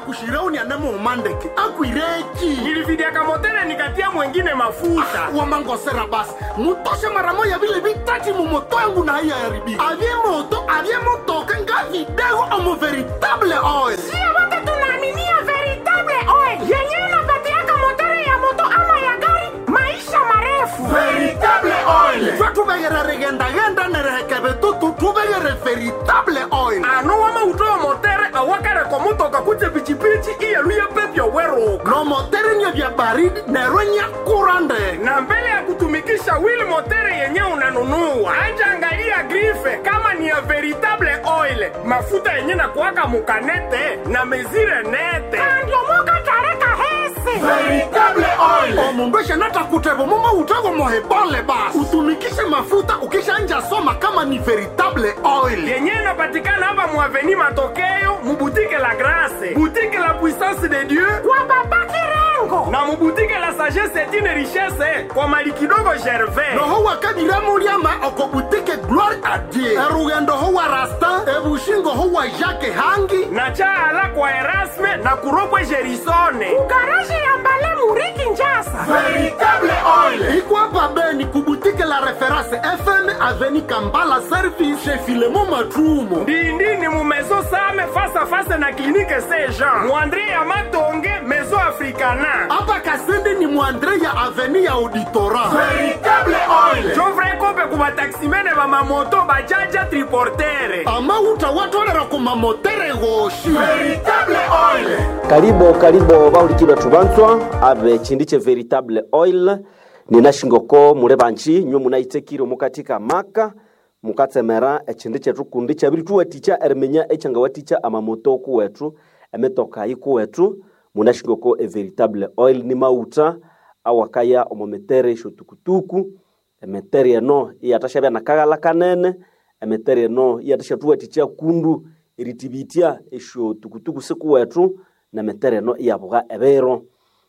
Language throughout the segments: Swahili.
kushirauni anamo umandeke akwireki nilividiaka motele nikatia mwengine mafuta wamangosera basi mutoshe mara moya vile vitati mumoto yangu na haiya yaribika avye moto avye motoka nga vidego omo veritable oil Sio wote tunaaminia veritable oil yenyewe inapatiaka motori ya moto ama ya gari maisha marefu. veritable oil twe tuvegere rigendagenda nerehekeve tutu tuvegere veritable oil ano wamautowa motere awakareko mutoka kuje pichipichi iyeluye pepyo weruka no moteri nye vya baridi nerwenya kurande na mbele ya kutumikisha wili motere yenye unanunua anja angalia grife kama ni ya veritable oil mafuta yenye na kuwaka mukanete na mezire nete Andiomoka tareka hese. veritable oil omundu eshanatakutevo mumo utego mohebole basi utumikishe mafuta ukishanja soma kama ni veritable oil yenye inapatikana hapa muaveni matokeo mubutike la grase butike la puissance de dieu Kwa baba Kirengo. na mubutike la sagesse etine richesse kwa mali kidogo gervais noho wakadiramuliama okobutike gloire a dieu erugendo ho wa rastin ebushingo ho wa jacke hangi na chaala kwa erasme na kuropwe gerisone Garaji ya mbale muriki njasa. veritable oil ikwapa beni kubutike la reference fm aveni kambala service chez filemo matrumo ndindini mu maison same face à face na clinique saint jean muandre ya matonge maison africana apa kasende ni mwandre ya aveni ya auditora veritable oil jovre kope ku bataksimene bamamoto bajaja triportere amauta watolera kumamotere goshi veritable oil karibo karibo bahulikirwe tubanzwa abe chindi che veritable oil ninashingoko mule banji nywe munaitekire mukatika maka mukatsemera echindi chetu kundi chabiri tuwaticha erimenya echangawaticha amamoto kuwetu emetoka ikuwetu munashingoko e veritable oil ni mauta awakaya omometere isho tukutuku emetere eno iyatashabya nakagala kanene emetere eno iyatashathuwaticha kundu eritibitia esho tukutuku sikuwetu na metere eno iyabuga ebiro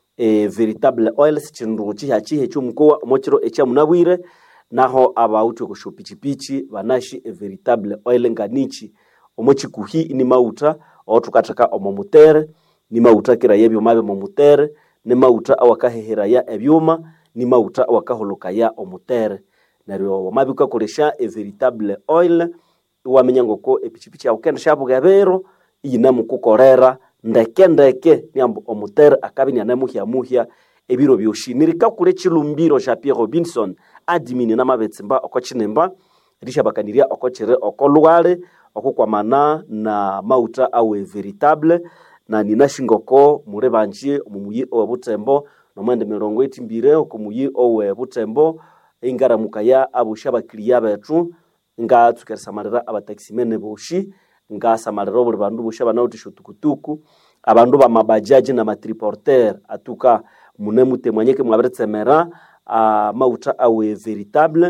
e veritable oil sichindu chiha chihe chumukowa omochiro echamunabwire naho abauti okusho pichipichi banashi e veritable oil nganichi omochikuhi ni mauta otukataka omo mutere ni mauta kira yebyuma byo mutere ni mauta awakahehera ebyuma ni mauta awakaholokaya omutere neryo wamabika kolesha e veritable oil iwamenya ngoko epichipichi yawu kenda shabuga ebiro iyinamukukolera ndeke ndeke niambo omutere akabi nianemuhyamuhya ebiro byoshi nirikakule chilumbiro sha pierre robinson adimini namabetsimba oko chinimba rishabakanirya oko chiri oko lwale okukwamana na mauta awe veritable na ninashingoko mure banji omumuyi owe butembo nomwende mirongo etimbire okumuyi owe butembo ingaramukaya abusha bakiliya betu ngatsukeresamalira abatakisimene boshi ngasamalira obuli bandu boshi abanawutisha tukutuku abandu bamabajaji na matriporter atuka mune mutemwanyeke mwabiritsemera uh, mauta awe veritable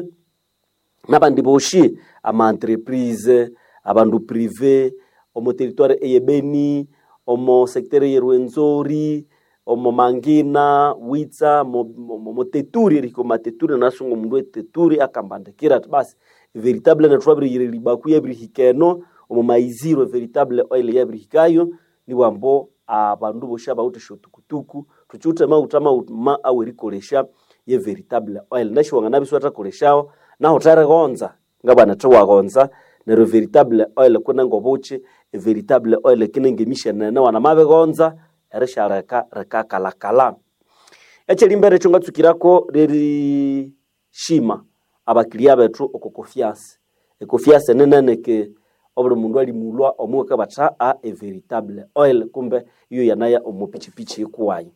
nabandi boshi ama entreprise abandu prive omo territoire eyebeni omo secteur yerwenzori omo mangina witsa mo, mo, mo, mo teturi eriko mateturi nasungo mundu eteturi akambandikira ati basi veritable netwabiriyire libaku yabirihikeno omo maiziro veritable oil yabirihikayo niwambo abandu boshi abawutisha tukutuku tuchiute mauta mauma awerikolesha ye veritable oil nashiwanga nabisu atakoleshawo naho taregonza ngabana tiwagonza neryo veritable oil kunenga obuchi e veritable oil kinenge emishenene wana mabigonza erishareka rikakalakala ekyelimbere ekyo ngatsukirako rerishima abakilia bethu oko confiance econfiance eneneneke obuli mundu alimulwa omuweka batha a e veritable oil kumbe iyo yanaya omupichipichi ikuwayo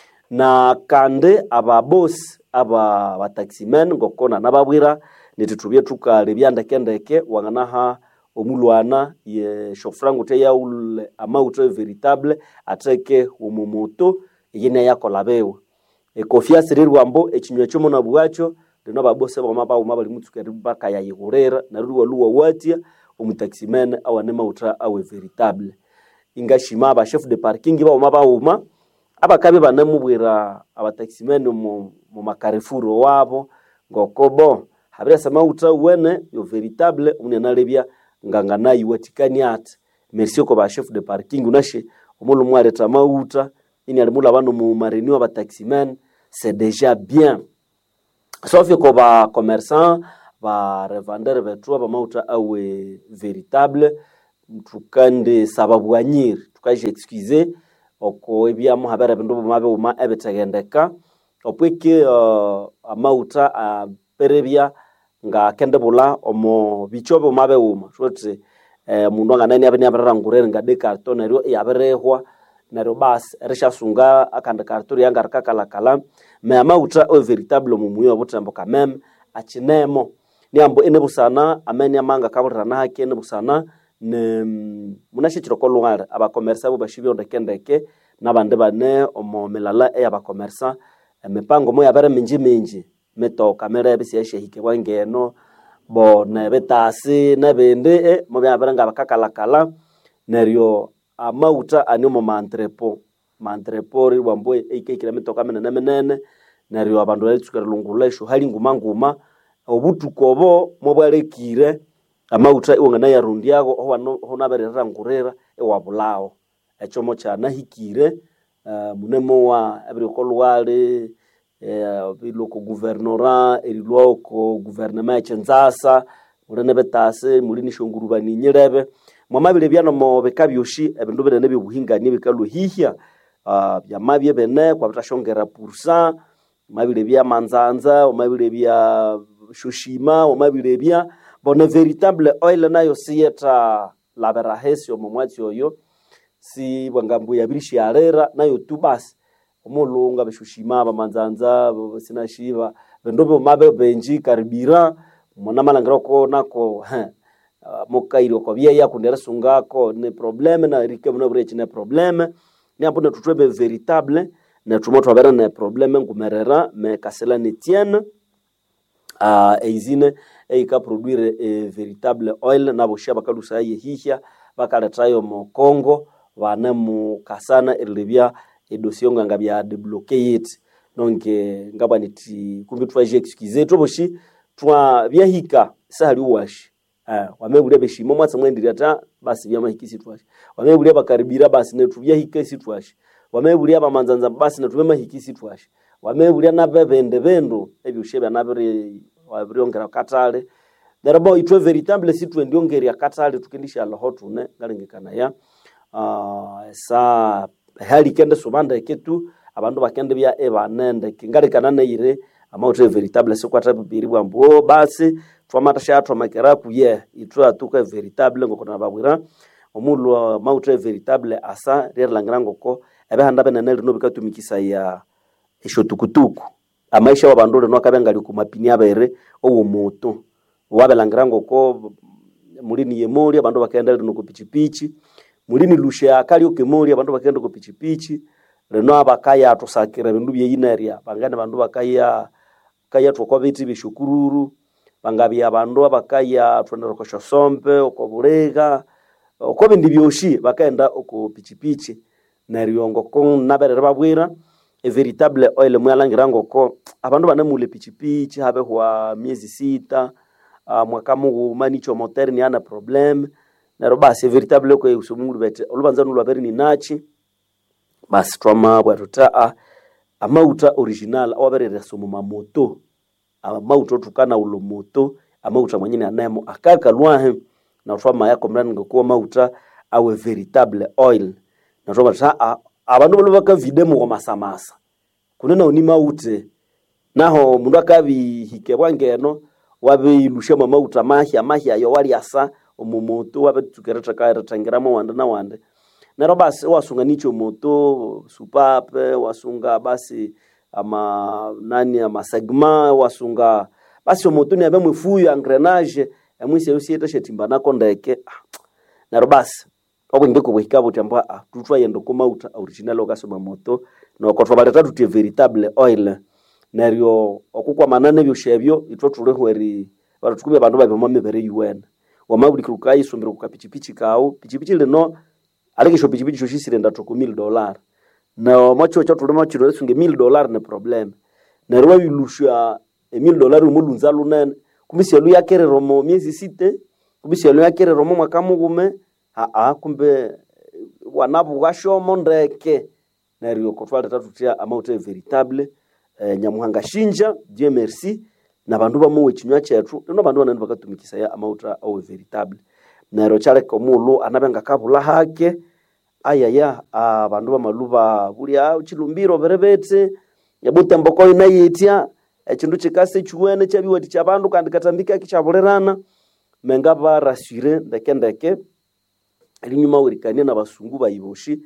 na kandi ababosi aba bataximen ngokona nababwira nitithubye thukali byandekendeke wanganaha omulwana ye shofrangu te yaule amauto veritable ateke omumoto yine yakola bewe ekofiasi rirwambo ekinywa kyomo nabwacho lino babosi bama bauma bali mutsuka ribaka yayihurira naruri waluwa watia omutaximen awane mauta awe veritable ingashima aba chef de parking bauma bauma abakabi banemubwira abataximen mu, mu makarefuro wabo ngokobo habirasa mauta wene yo veritable unenalebya nganganayi watikani ati merci ko ba chef de parking unashe omulu mwaleta mauta ini alimula bano mu mareunion ba taximen c'est déjà bien sauf ko ba commerçant ba revendeur betu ba mauta awe véritable tukande sababu anyiri tukaje excuse oko ebyamo habere bindu bumabe uma ebiteghendeka opweke uh, amauta aperebya nga kende bula omo bichobe umabe uma shoti eh, mundu anganani abe niabirangurere nga de carton neryo yabirehwa neryo basi erishasunga akandi carton yanga rikakalakala me amauta o veritable mumuyo obutembo kameme achinemo niambo ene busana ameni amanga kaburana hake ene busana ne munashikiro ko lware abakomersa bo bashibyo ndekendeke nabandi bane omo milala eyabakomersa emipango mo yabere minji minji mitoka mirebe siyeshehike bwangeno bo nebitasi nebindi e mo byabere nga bakakalakala neryo amauta ani omo mantrepo mantrepo ribwambo eikeikire mitoka minene minene neryo abandu balitsukira lungula esho hali nguma nguma obutuku obo mobwalekire amauta iwangana yarundiago honaberera ngurira ewabulawo echomo kyanahikire uh, munemo wa ebiriko lwali eh, biloko guvernora erilwoko guvernema echinzasa muli nebetasi muli nishongurubani nyirebe mwamabire byanomo bika byoshi ebindu binene byobuhingania bikalwehihya uh, byamabye bene kwabitashongera pursa omabire bya manzanza omabire bya shoshima omabire bya bona veritable oil nayo siyeta labera hesi omo mwatsi oyo si bwangambu yabirishiarera nayo tu basi omulunga beshushima bamanzanza sinashiba bendo bomabe benji karibira mona malangira ko nako uh, mokairo ko byeya kundera sungako ne probleme na rike muna brechi ne probleme ni ambo tutwebe veritable na tumo twabera ne probleme ngumerera me kasela ne tienne uh, eizine eika produire e veritable oil na boshia bakalusa ye hihya bakaletayo mo Congo bane mu kasana erilebya edosie nganga bya debloquer it donc ngaba niti kumbi twaje excuse toboshi twa byahika sahali washi uh, wamebule beshimo mwatsa mwendiria ta basi bya mahikisi twashi wamebule bakaribira basi netu byahika si twashi wamebule bamanzanza basi netu mahikisi twashi wamebule na bebende bendo ebyo shebya nabiri wabiryongera katale therebo itwe veritable si twendiongera katale tukindisha loho tune galengekana ya uh, sa hali kende subanda eketu abandu bakende bya ebanende kingalikana neire amautre veritable sikwata bibiri bwambo basi twamatasha twamakera kuye itwe atuka veritable ngokona babwira omulu mautre veritable asa ryelangira ngoko ebehanda benene lino bikatumikisa ya eshotukutuku amaisha wabandu lino akabengali kumapini abere owo moto wabelangira ngoko mulini yemoli abandu bakenda lino kupichipichi mulini lushe akali okemoli abandu bakenda kupichipichi lino abakaya atusakira bindu byeyinerya bangane bandu bakaya kaya twakwa biti bishukururu bangabya abandu abakaya twendera koshosombe okobulega oko bindi byoshi bakaenda oko pichipichi neryo ngoko naberere babwira veritable oil mwalangira ngoko abandu banemule pichipichi habehwa miezi sita uh, mwaka mughuma nicho moteur ana problem neryo basi veritable ko usumungulu bete olubanza nulwaberi ni nachi basi twama bwatuta a amauta original awaberere somo mamoto amauta otukana ulo moto amauta mwenyene anemo akaka lwahe na twama yako mrani ngokuwa mauta awe veritable oil na twama ta abandu balo bakavide mu masamasa kunena oni maute naho mundu akabihike bwangeno wabeilusha mwa mauta mahya mahya yo wali asa omumoto wabetukereta kaeretangiramo wande na wande nero basi wasunga nicho moto supape wasunga basi ama nani ama segma wasunga basi omoto ni abe mwifuyo engrenage emwisi yusieta shetimba nako ndeke nero basi okwingeko bwihikabo tyambwa ah, tutwayenda komauta original okasoma moto noko twabaleta tutie veritable oil neryo okukwamana nebyo shebyo itwe tulihweri batutukubya abandu babima mibere yuwene wamabulikira ukayisumbira kukapichipichi kawu pichipichi lino alikisho pichipichi shoshisirenda toko mil dollar na mwacho cha tulima chino lesunge mil dollar ne problem neryo wabilusha emil dollar umulunza lunene kumisi yalu yakerero mo miezi site kumisi yalu yakerero mo mwaka mugume aa kumbe wanabuga shomo ndeke neryo kotwaleta tutya amauta veritable eh, nyamuhanga shinja dieu merci na bandu bamuwe chinywa chetu lino bandu banene bakatumikisaya amauta awe veritable neryo kyaleka omulu anabenga kabula hake ayaya abandu bamaluba bulya chilumbiro berebete ebutembo inayetya ekindu kikase chiwene kyabiwati kyabandu kandi katambika kichabulirana menga barasure ndeke ndeke elinyuma werikania na basungu bayiboshi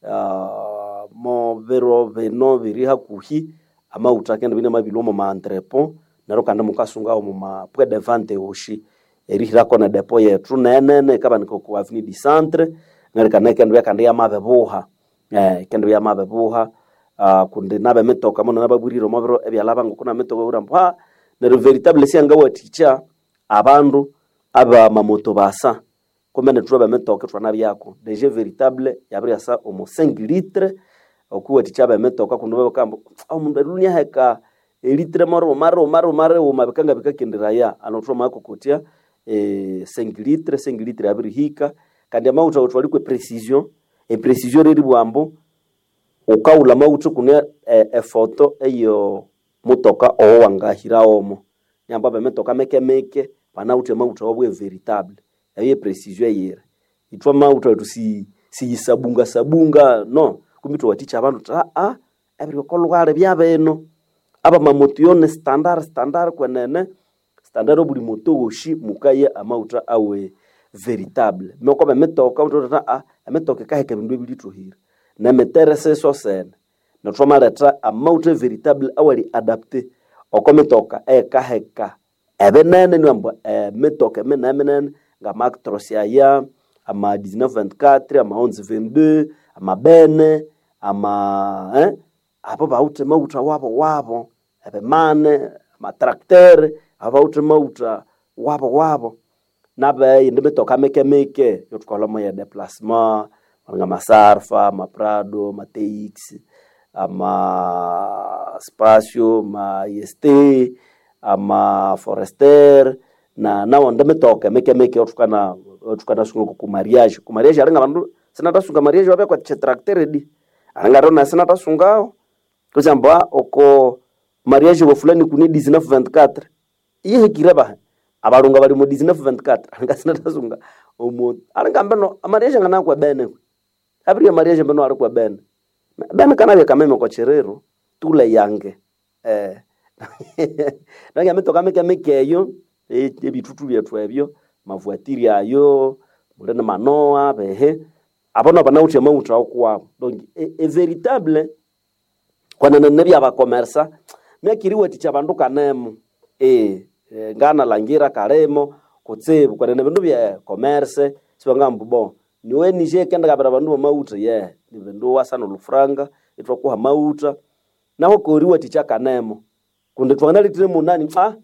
uh, mo biro bino biri hakuhi amauta kende bine mabilo mu maentrepo nero kandi mukasungawo mu mapwe de vente oshi erihirako na depo yetu nenene kaba niko ku avenue du centre ngarikana kende byakandi yamabebuha eh kende byamabebuha uh, kundi nabe mitoka muno nababwirire mo biro ebyalaba ngokuna mitoka urambo ha nero veritable sianga waticha abandu aba mamoto basa kumene tuba bemetoka twana byako deje veritable yabiri asa omo 5 litre okuwa tichaba emetoka kundu baba kambo au mundu alunya heka elitre maro maro maro maro uma bikanga bikakenderaya anotwa mako kotia eh 5 litre 5 litre yabiri hika kandi amauta otwalikwe precision e precision riri bwambo ukaula mauta kunia e, e foto eyo mutoka owo wangahira omo nyamba bemetoka meke meke panauta mauta obwe veritable eyo precision yire itwa mauta tu si siyisabunga sabunga no kumito waticha abantu ta a ebiri kolwale byabeno aba mamoto yone standard standard kwenene standard obuli moto woshi mukaye amauta awe veritable meko bemetoka mtu ta a emetoka kaheke bindu ebilituhira na meterese so sene natwamaleta amauta veritable awali adapte okometoka ekaheka ebenene niwambo emetoka emene emenene nga Mactros yaya ama 1924 ama 1122 ama bene ama eh apo baute mauta wabo wabo ebemane ama tracteur abaute mauta wabo wabo nabe indi mitoka meke meke yotukola moya déplacement nga masarfa maprado mateix ama spacio ma est ama forester na nawo ndemetoka meke meke otukana otukana sungu ku mariage ku mariage aringa bandu sina tasunga mariage wabe kwa tracteur di aringa rona sina tasungao kuzamba oko mariage wa fulani kuni 1924 iye kireba abalunga bali mu 1924 aringa sina tasunga omo aringa mbeno mariage ngana kwa bene abiri mariage mbeno ari kwa bene bene kana bya kameme kwa cherero tule yange eh nange metoka meke meke eyo ebitutu byethu ebyo mavuatiri ayo mulene manoa behe abono banauthi amauta okuwabo donc everitable kwanene nebyabakomersa myakiriwe ticha bandu kanemo e, e ngana langira kalemo kutsibu kwanene bindu bya commerce sibangambu bo niwe nije kenda kabira bandu bamauta ye ni bindu wasana lufranga itwakuha mauta naho koriwa ticha kanemo kundi twanalitire munani ah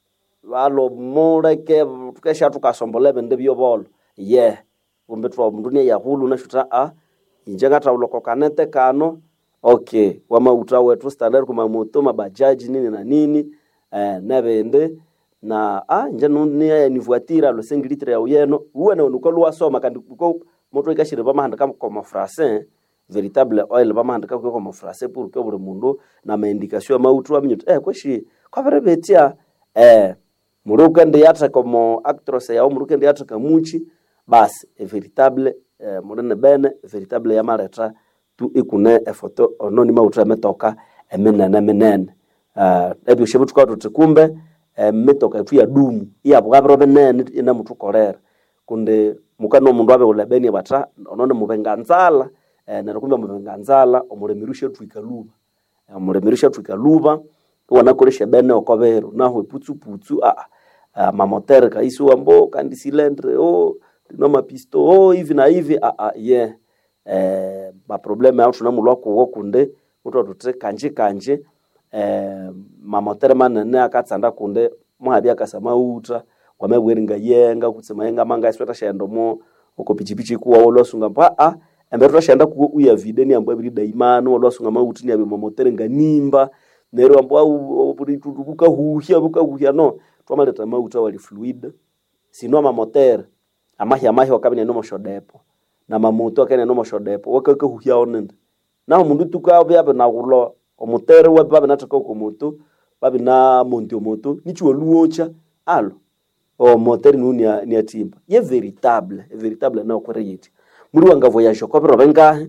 valo muleke tukesha tukasombola bende byobolo ye yeah. kumbe twa mundu ne yahulu na shuta a inje ngata uloko kanete kano okay wama uta wetu standard kuma moto mabajaji nini na nini eh na bende na a inje nundi ya nivuatira lo 5 litre ya uyeno uwe na unuko lwa soma kandi uko moto ikashire ba mahanda kama comme français véritable oil ba mahanda kama comme français pour que buri mundu na maindikasyo ya mautu wa minyutu eh kweshi kwa vere betia eh muruke ndi yatra como actros yao muruke ndi yatra kamuchi basi e veritable eh, munene bene veritable yamaleta tu ikune efoto ononi mautra emetoka eminene minene uh, ebyo shebu tukao tuti kumbe emitoka etu ya dumu iyabwabiro binene ina mutukolera kundi mukano mundu abe ulebeni batra onone mubenga nzala eh, nero kumbe mubenga nzala omulemirusha twikaluba omulemirusha twikaluba wanakolesha bene okobero naho eputsu-putsu ah, ah, mamotere kaisi wambo kandi silendre oh, no mapisto oh, hivi na hivi ah, ah, yeah. eh, maprobleme ao tunamulwa kuwo kunde mutu atute kanje kanje eh, mamotere manene akatsanda kunde muhabi akasa mauta kwamebweringa yenga kutsema yenga manga isweta shendomo uko pichipichi kuwa olwasunga mpa ah, embere twashenda kuwo uya videni ambo ebiri daimano olwasunga mauti ni abe mamotere nganimba nero ambao bukahuhya bukahuhya no twamaleta mauta wali fluid sino amamotere amahya amahya wakabine no moshodepo na mamoto akene no moshodepo wakake huhia onende na mundu tuka bya na gulo omutere wa babe nataka ko moto babe na monti moto nichuo luocha alo o motere nuni ni atimba ye veritable e veritable na okore yiti muri wanga voyage ko bero benga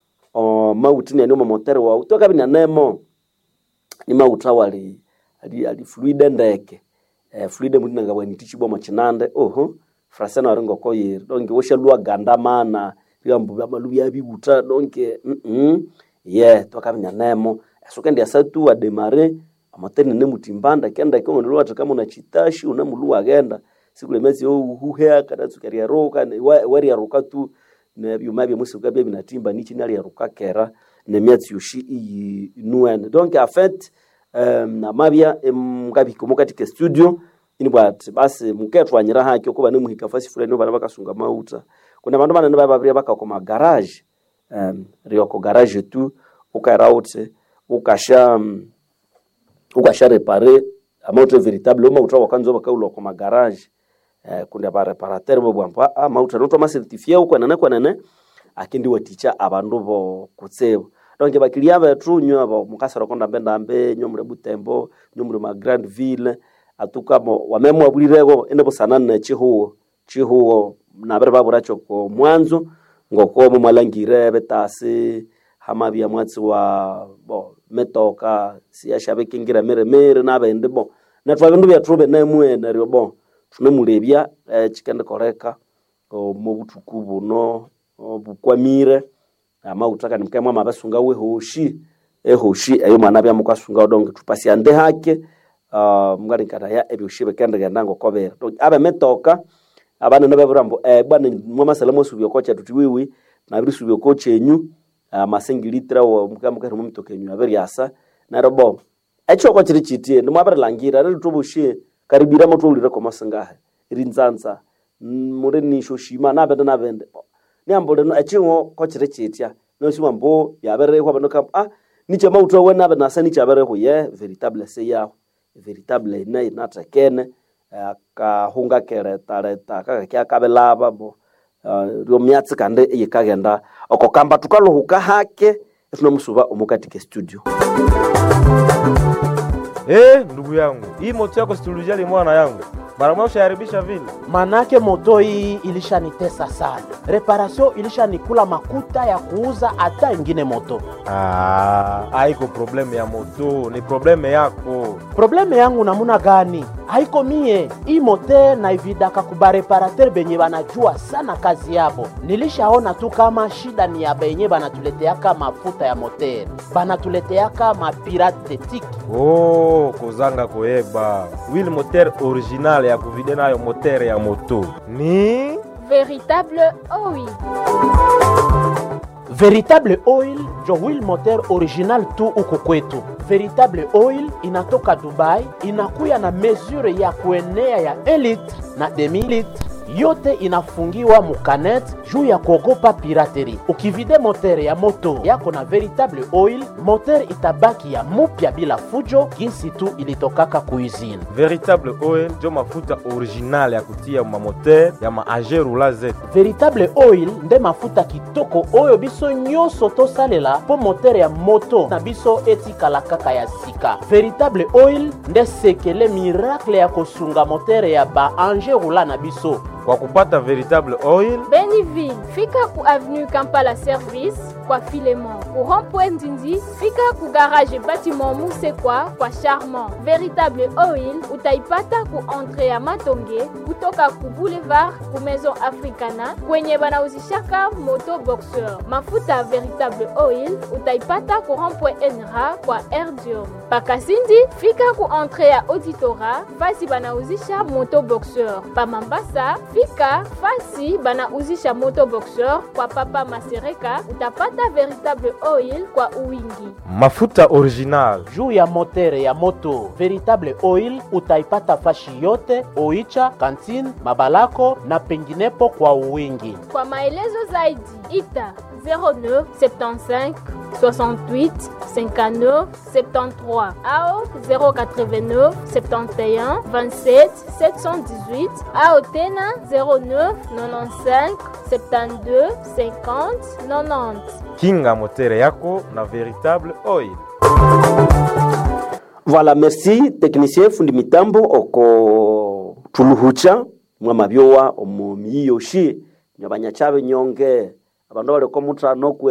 o mauti ni anoma motere wa utoka bina nemo ni mauta wali ali ali fluide ndeke eh, fluide muri nanga bwani tichibwa machinande oho frasena warengo ko yiri donke wosha lua ganda mana riambu bya malu bya bibuta donke mm -mm. ye toka bina nemo asuka ndi asatu wa demare amatene ne mutimbanda kenda ko ndo watu kama una chitashi una mulu agenda sikule mezi yo huhea kada tukaria roka ne wari roka tu ne byuma bya musi bya binatimba nichi nali roka kera ne myatsi yoshi iyi nuene donc en fait um, na mabya mukabiko mukatike studio ini bwati basi muketwanyira hakyo kuba ne muhika fasi fulani bana bakasunga mauta kuna bandu bana baba bya bakakoma garage um, rioko garage tu ukairaute ukasha um, ukasha repare amauta veritable oma utra wakanzo bakaulo kwa garage eh, kundi ba reparateur bo bwampa amauta noto ma certifié uko nene kwa nene akindi waticha abandu bo kutsebo donc bakilia bethu nyo abo mukasara konda mbenda mbe nyo mure butembo nyo mure ma grande ville atukamo wamemwa bulirego ene busana ne chihuo chihuo na bere baburacho ko mwanzo ngoko mu malangire betasi hama bya mwatsi wa bo metoka siyashabe kingira mere mere nabende bo na twabendu bya trube na mwene ryo bo tunemulebya eh, chikende koreka o mu butuku buno bukwamire amautaka nimkemwa mabasunga we hoshi ehoshi eyo mwana bya mukasunga odonge tupasi ande hake uh, mngari nkata ya ebyo shibe kende genda ngokobera donc abe metoka abana nabe burambo eh bwana mwa masala mo subyo kocha tutiwiwi na biri subyo kocha enyu uh, masengilitra wo mukamuka mu mitoka enyu aberi asa na robo echo ko chiri chitie ndimo abere langira riri tubushie karibira moto ulire ko masangahe rinzanza muri nisho shima na benda na bende niambole no echingo ko chiri chitia no shima mbo yabere kwa bano kam ah niche mauto wena bena sa niche abere ko ye veritable se ya veritable na inata kene akahunga kereta reta kaka kya kabelaba bo rio myatsi kande yikagenda oko kamba tukalohuka hake tunamusuba omukatike studio Eh, ndugu yangu, hii moto yako situlijali mwana yangu mara moja ushaharibisha vile. manake moto hii ilishanitesa sana, reparation ilishanikula makuta ya kuuza hata ingine moto. Ah, haiko probleme ya moto, ni probleme yako. Probleme yangu namuna gani? Haiko mie hii mote naividaka kuba reparateur benye banajua sana kazi yabo. Nilishaona tu kama shida ni ya benye banatuleteaka mafuta ya moter, banatuleteaka mapirate de tiki Oh, kozanga koyeba wili moteur original ya kuvide nayo moteur ya moto ni Véritable OI. Veritable Oil njo wheel moteur original tu huku kwetu. Veritable Oil inatoka Dubai, inakuya na mesure ya kuenea ya 1 litre na demi litre yote inafungiwa mukanet juu ya kuogopa pirateri. Ukivide motere ya moto yako na veritable oil, motere itabaki ya mupya bila fujo, jinsi tu ilitokaka kuizini. veritable oil njo mafuta original ya kutia mamoteur ya maage rula zetu veritable oil nde mafuta kitoko oyo biso nyonso tosalela mpo motere ya moto na biso etikala kaka ya sika veritable oil nde sekele miracle ya kosunga motere ya baange rula na biso kwa kupata veritable oil Beniville, fika ku avenue Kampala Service kwa Filemon. Ku rond-point Ndindi, fika ku garage bâtiment Musekwa kwa Charmant. Véritable Oil utaipata ku entrée ya Matonge kutoka ku boulevard ku Maison Africana kwenye banauzishaka moto boxeur. Mafuta ya Véritable Oil utaipata ku rond-point Enra kwa Erdium. Pakasindi, fika ku entrée ya Auditora fasi banauzisha moto boxeur. Pa Mambasa, fika fasi banauzisha moto boxeur kwa Papa Masereka utapata Véritable Oil kwa uwingi. mafuta original juu ya motere ya moto veritable oil utaipata fashi yote oicha kantine mabalako na penginepo kwa uwingi Kwa maelezo zaidi ita 09 75 68 59 73 ao 089 71 27 718 ao tena 09 95 72 50 90 kinga motere yako na veritable oil Voilà, merci technicien fundi mitambo oko tuluhucha mwa mabyowa omu miyoshi nyabanyachabe nyonge abandu baliko mutrano kwe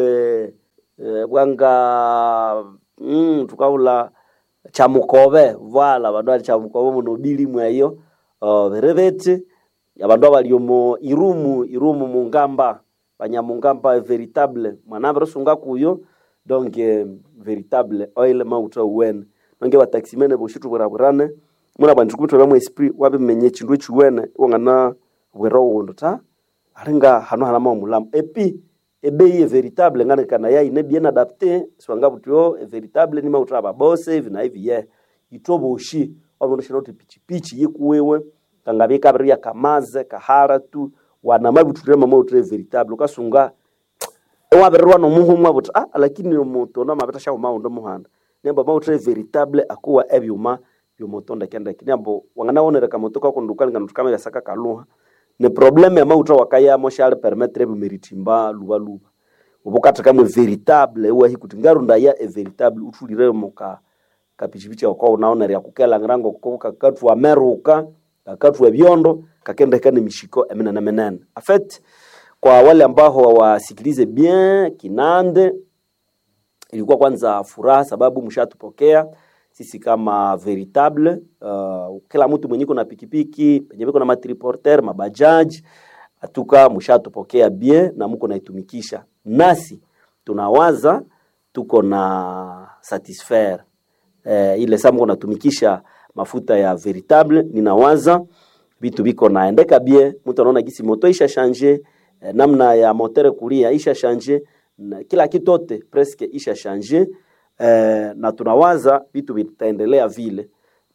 eh, bwanga mm, tukaula chamukobe voilà abandu bali chamukobe muno bili mweyo uh, berebeti abandu abali omu irumu irumu mungamba banyamungamba veritable mwanambe rusunga kuyo donc eh, veritable oil mauta uwene nonge bataximene boshitu bweraburane muna bantu kumutwe bamwe esprit wabimenye chindu echiwene wangana bwera uwondo ta alinga hano hana mulamu epi ebei ye veritable ngane kana ya ine bien adapté swanga butyo e veritable ni mautra babose hivi na hivi ye itobo ushi wabondo shiroti pichi pichi yikuwewe kangabe kabri ya kamaze kahara tu wana mabuture mama utre veritable ukasunga ewabererwa nomuhumwa buti ah lakini omuntu ona mabeta sha maundo muhanda nemba mautre veritable akuwa ebyuma byomotonda kenda kinyambo wangana onera kamoto kako ndukali ngana tukama yasaka kaluha ne problème ya mautra wakaya mo shale permettre bimeritimba luba luba ubukata kamwe veritable ewa hikuti ngarunda ya e veritable utulire moka kapichipichi kwa unaona ya kukela ngirango ko kakatu ameruka kakatu ebyondo kakenda kane mishiko eminene minene afet kwa wale ambao wasikilize bien kinande ilikuwa kwanza furaha sababu mshatupokea sisi kama veritable uh, kila mtu mwenye na pikipiki penye biko na matriporter mabajaji atuka mshatupokea bien na mko naitumikisha nasi tunawaza tuko na satisfaire eh, ile saa mko natumikisha mafuta ya veritable ninawaza vitu biko naendeka bien mtu anaona gisi moto isha change eh, namna ya motere kulia isha change na kila kitu yote presque isha change eh, na tunawaza vitu vitaendelea vile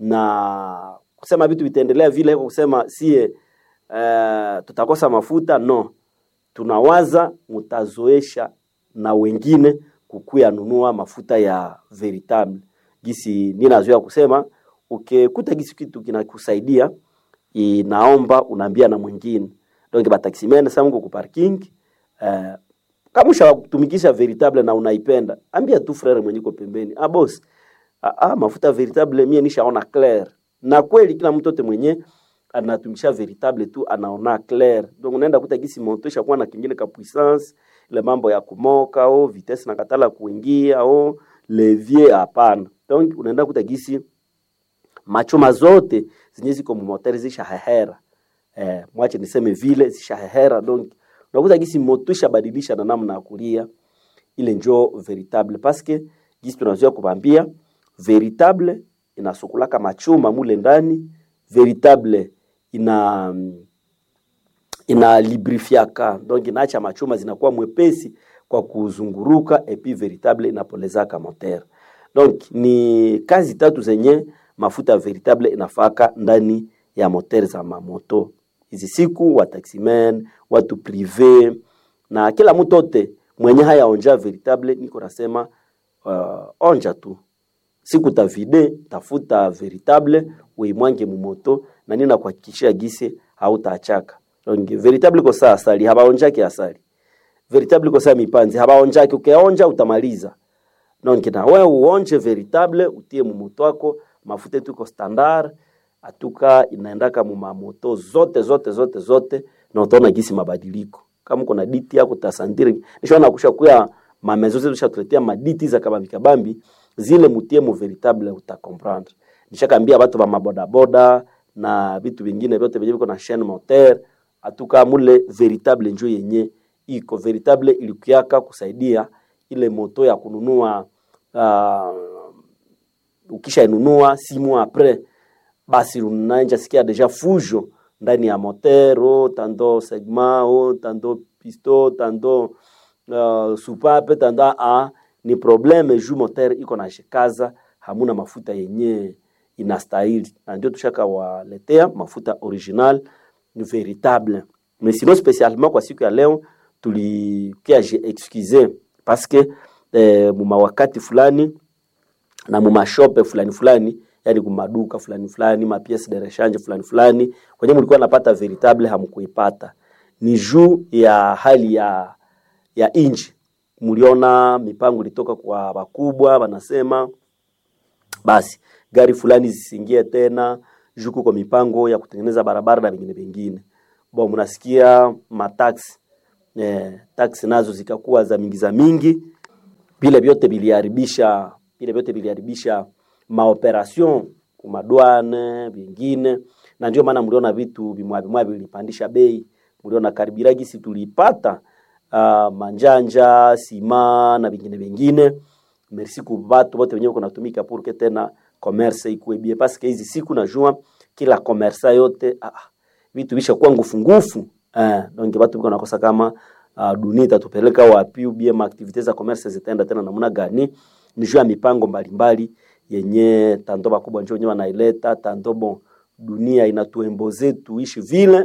na kusema vitu vitaendelea vile kwa kusema sie eh, tutakosa mafuta no tunawaza mutazoesha na wengine kukuya nunua mafuta ya veritable gisi ninazoea kusema ukikuta gisi kitu kinakusaidia inaomba unaambia na mwingine donc bataximene sasa mko ku parking eh, kama ushatumikisha veritable na unaipenda ambia tu frere mwenye uko pembeni ah boss ah, ah mafuta veritable mie nishaona clair na kweli kila mtu yote mwenye anatumikisha veritable tu anaona clair donc unaenda kuta gisi moto ishakuwa na kingine ka puissance ile mambo ya kumoka au vitesse na katala kuingia au levier hapana donc unaenda kuta gisi machuma zote zenye ziko mumoteri zishahehera eh, mwache niseme vile zishahehera donc unakuta gisi moto ishabadilisha na namna ya kulia ile njo veritable paske gisi tunazoea kubambia veritable inasukulaka machuma mule ndani veritable ina ina librifiaka donc inaacha machuma zinakuwa mwepesi kwa kuzunguruka epi veritable inapolezaka moteur donc ni kazi tatu zenye mafuta veritable inafaka ndani ya moteur za mamoto hizi siku wa taximen watu prive na kila mtu ote mwenye haya onja veritable niko nasema uh, onja tu siku tavide tafuta veritable uimwange mumoto na nina kuhakikishia gise hautaachaka donc veritable ko saa asali habaonjake asali veritable ko saa mipanzi habaonjake ukaonja utamaliza donc na wewe uonje veritable utie mumoto wako mafuta yetu iko standard atuka inaendaka mumamoto zote zote zote zote na utaona gisi mabadiliko kama uko na diti yako tasandiri nishona kusha kuya mamezo zetu shatuletea maditi za kabambi kabambi zile mutie mu veritable utakomprendre nishakambia watu ba mabodaboda na vitu vingine vyote vyenye viko na chaîne moteur atuka mule veritable njo yenye iko veritable ilikuaka kusaidia ile moto ya kununua uh, ukisha inunua simu apres basi unaanja sikia deja fujo ndani ya motero tando segma o tando pisto tando uh, supape tando a ni probleme ju moteur iko na shikaza hamuna mafuta yenye inastahili na ndio tushaka waletea mafuta original ni veritable mais sinon spécialement kwa siku ya leo tulikia je excuse parce que eh, mumawakati fulani na mumashope fulani fulani yani kumaduka fulani fulani mapiece de rechange fulani fulani kwenye mlikuwa napata veritable hamkuipata ni juu ya hali ya ya inji mliona mipango ilitoka kwa wakubwa wanasema basi gari fulani zisiingie tena juku kwa mipango ya kutengeneza barabara na vingine vingine bo mnasikia mataxi eh, taxi nazo zikakuwa za mingi za mingi vile vyote viliharibisha vile vyote viliharibisha maoperation kumadwane vingine na ndio maana mliona vitu vimwavimwa vilipandisha bei mliona karibiragisi tulipata uh, manjanja sima na vingine vingine merci ku batu bote wenyewe kunatumika purke tena commerce ikuwe bie paske hizi siku najua kila commerce yote ah, ah, vitu visha kuwa ngufu ngufu eh, donc batu biko nakosa kama uh, dunia itatupeleka wapi ubie maaktivite za commerce zitaenda tena namna gani ni juu ya mipango mbalimbali yenye tanto bakubwa njo wenyewe wanaileta tanto bon dunia inatuemboze tuishi vile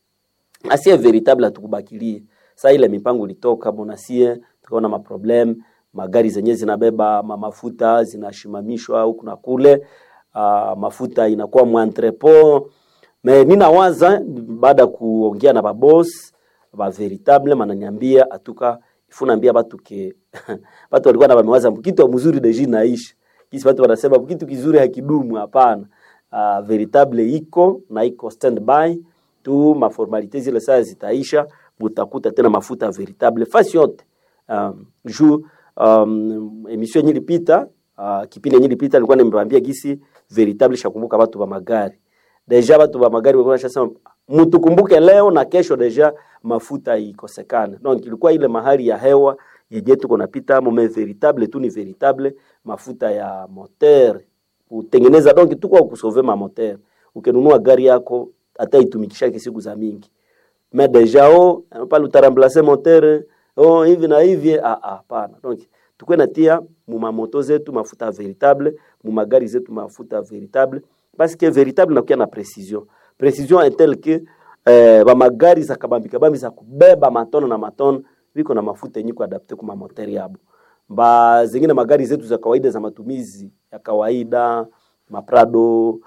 asie veritable hatukubakilie saa ile mipango ilitoka bonasie tukaona maproblem magari zenye zinabeba ma mafuta zinashimamishwa huku na kule uh, mafuta inakuwa mwantrepo me ninawaza baada ya kuongea na babos ba veritable mananiambia atuka ifunambia batu ke batu walikuwa na bamewaza kitu mzuri deji naisha kisi watu wanasema kitu kizuri hakidumu hapana uh, veritable iko na iko standby tu maformalite zile saa zitaisha mutakuta tena mafuta veritable fasi yote um, juu um, emission yenye ilipita uh, kipindi yenye ilipita nilikuwa nimewambia gisi veritable shakumbuka watu wa magari deja watu wa magari walikuwa wanasema mtukumbuke leo na kesho deja mafuta ikosekane donc ilikuwa ile mahali ya hewa yenye tuko napita mome veritable tu ni veritable mafuta ya moteur kutengeneza donc tuko kusove ma moteur ukinunua gari yako hata itumikishake siku za mingi mais deja o pale utaramplace moteur oh hivi na hivi ah ah hapana donc tukwe natia muma moto zetu mafuta veritable muma gari zetu mafuta veritable parce que veritable nakuya na precision precision est telle que eh, ba magari za kabambi kabambi za kubeba matono na matono viko na mafuta yenye kuadapte kuma moteri yabo ba zingine magari zetu za kawaida za matumizi ya kawaida maprado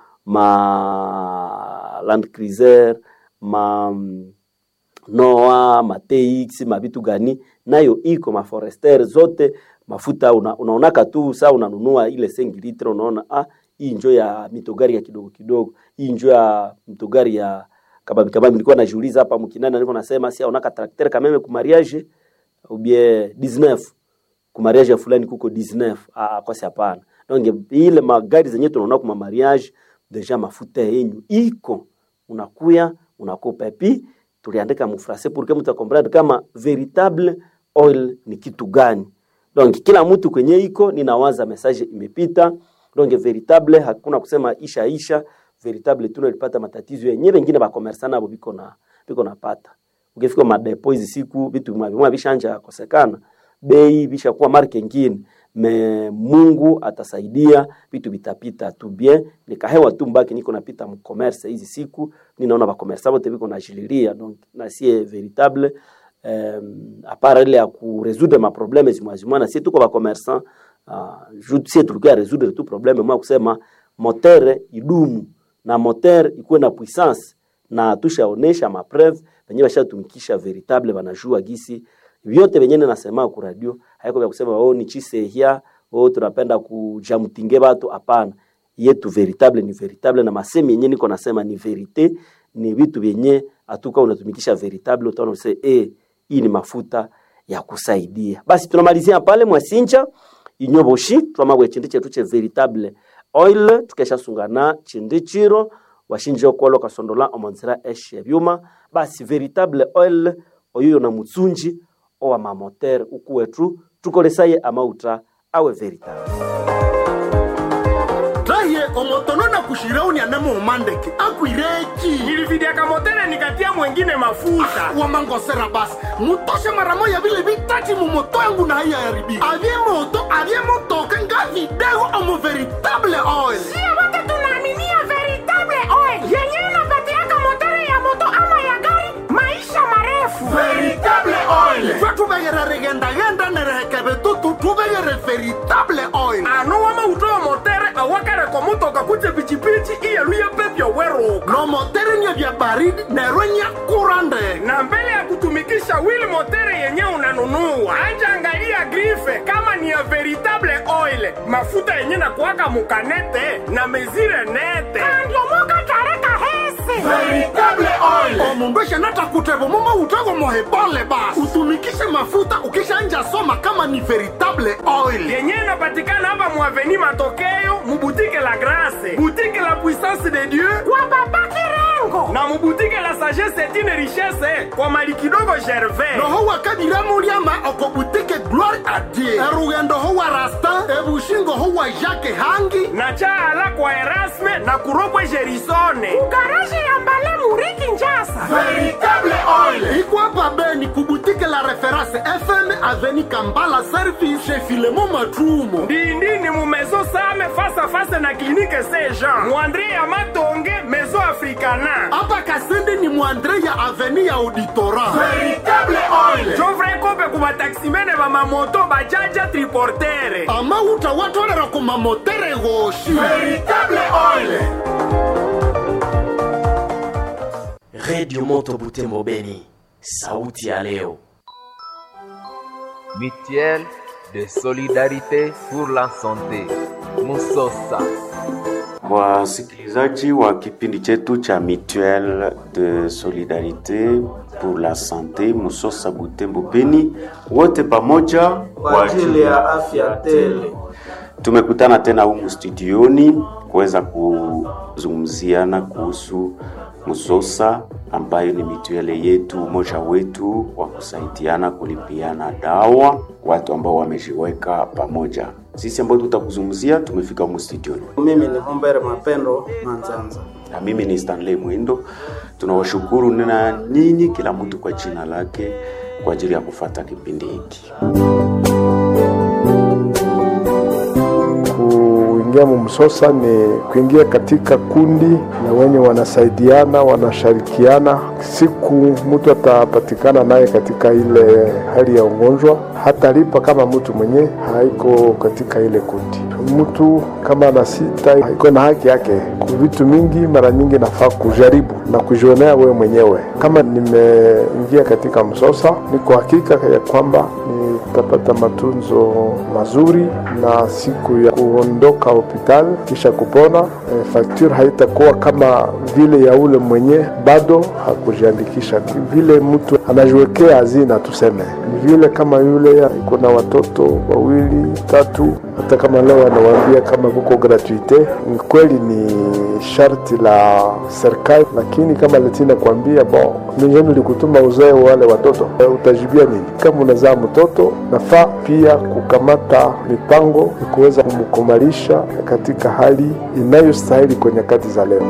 ma land cruiser ma noa mateix mavitu gani nayo iko maforester zote mafuta una, unaonaka tu saa unanunua ile sengi litre unaona ah, hii njo ya mitogari ya kidogo kidogo hii njo ya mitogari ya kabambi kabambi nilikuwa najiuliza hapa mkinani nilikuwa nasema si aonaka trakter kameme ku mariage ou bien 19 ku mariage ya fulani kuko 19 ah, kwa si hapana donc ile magari zenye tunaona kwa mariage deja mafuta yenyu iko unakuya unakopa epi tuliandika mufrase pour que mtu akomprendre kama veritable oil ni kitu gani donc kila mtu kwenye iko ninawaza message imepita donc veritable hakuna kusema isha isha veritable tunalipata matatizo yenyewe wengine bakomersa nabo biko na biko napata ukifika madepo hizi siku vitu mwa vishanja kosekana bei vishakuwa marke ngine me Mungu atasaidia vitu vitapita tu bien nikahewa tu mbaki niko napita mcommerce hizi siku ninaona ba commerce wote biko najililia donc na sie veritable um, apart ile ya ku résoudre ma problème zimwazimwa na sie tuko ba commerçant uh, juu sie tulikuwa résoudre tu problème mwa kusema moteur idumu na moteur ikuwe na puissance na tushaonesha mapreuve venye bashatumikisha veritable banajua gisi vyote venye nasema ku radio haiko vya kusema oh ni chisehia oh tunapenda kujamtinge watu hapana yetu veritable ni veritable na masemi yenye niko nasema ni verite ni vitu vyenye atuka unatumikisha veritable utaona useme eh hii ni mafuta ya kusaidia basi tunamalizia pale mwasinja inyoboshi twamabwe chindi chetu che veritable oil tukeshasungana chindi chiro washinje okolo kasondola omonzera eshe byuma basi veritable oil oyo na mutsunji owa mamoter uku wetu tukolesaye amauta awe veritable taye omotono na kushirauni anamo umandeke akwireki nilividiaka motere nikatia mwengine mafuta wamangosera basi mutoshe mara moya vile vitati mumoto yangu na haiya yaribika avye moto avye motoka nga vidego omo veritable oil Sio wote tunaaminia veritable oil yenyewe inapatiaka motori ya moto ama ya gari maisha marefu. veritable oil twe tuvegere rigendagenda nerehekeve tutu tuvegere veritable oil ano wamautowa motere awakareko mutoka kuje pichipichi iyeluye pepyo weruka no motere nye vya baridi nerwe nye kura ndege na mbele ya kutumikisha wili motere yenye unanunua anja angalia grife kama ni ya veritable oil mafuta yenye na kuwaka mukanete na mezire nete andiomoka tareka hese veritable oil omundu eshanata kutevo mumo utego mohebole basi utumikishe mafuta ukishanja soma kama ni veritable oil yenye inapatikana hapa muaveni matokeo mubutike la grase butike la puissance de dieu kwa baba kirengo na mubutike la sagesse etine richesse kwa mali kidogo gervais noho wakadiramuriama okobutike gloire a dieu erugendo ho wa rastin ebushingo ho wa jacke hangi na chaala kwa erasme na kuropwe gerisone garaji ya mbale muriki njasa veritable oil ikwapa beni kubutike la reference fm aveni kambala service chez filemo matrumo ndindini mu maison same face à face na clinique saint jean muandre ya matonge maison africana apa kasende ni mwandre ya aveni ya auditora veritable oil jovre kope ku bataksimene bamamoto bajaja triportere amauta watolera ku mamotere goshi veritable oil redio moto butembo beni sauti ya leo mutuelle de solidarité pour la santé musosa wasikilizaji wa kipindi chetu cha mutuelle de solidarite pour la sante musosa butembo beni wote pamoja kwa ajili ya afya tele tumekutana tena humu studioni kuweza kuzungumziana kuhusu musosa ambayo ni mituele yetu umoja wetu wa kusaidiana kulipiana dawa watu ambao wamejiweka pamoja sisi ambao tutakuzungumzia tumefika humu studioni mimi ni humbere mapendo manzanza na mimi ni stanley mwindo tunawashukuru na nyinyi kila mtu kwa jina lake kwa ajili ya kufata kipindi hiki kuingia mumsosa ni kuingia katika kundi na wenye wanasaidiana wanashirikiana siku mtu atapatikana naye katika ile hali ya ugonjwa hatalipa kama mtu mwenye haiko katika ile kundi mtu kama ana sita iko na haki yake vitu mingi mara nyingi nafaa kujaribu na kujionea wewe mwenyewe kama nimeingia katika msosa niko hakika ya kwamba nitapata matunzo mazuri na siku ya kuondoka hospitali kisha kupona e, fakture haitakuwa kama vile ya ule mwenye bado hakujiandikisha vile mtu anajiwekea hazina tuseme ni vile kama yule iko na watoto wawili tatu hata kama leo anawaambia kama kuko gratuite ni kweli ni sharti la serikali lakini kama letina kuambia bon mijeni likutuma uzae wale watoto e, utajibia nini kama unazaa mtoto nafaa pia kukamata mipango ya kuweza kumkumalisha katika hali inayostahili kwa nyakati za leo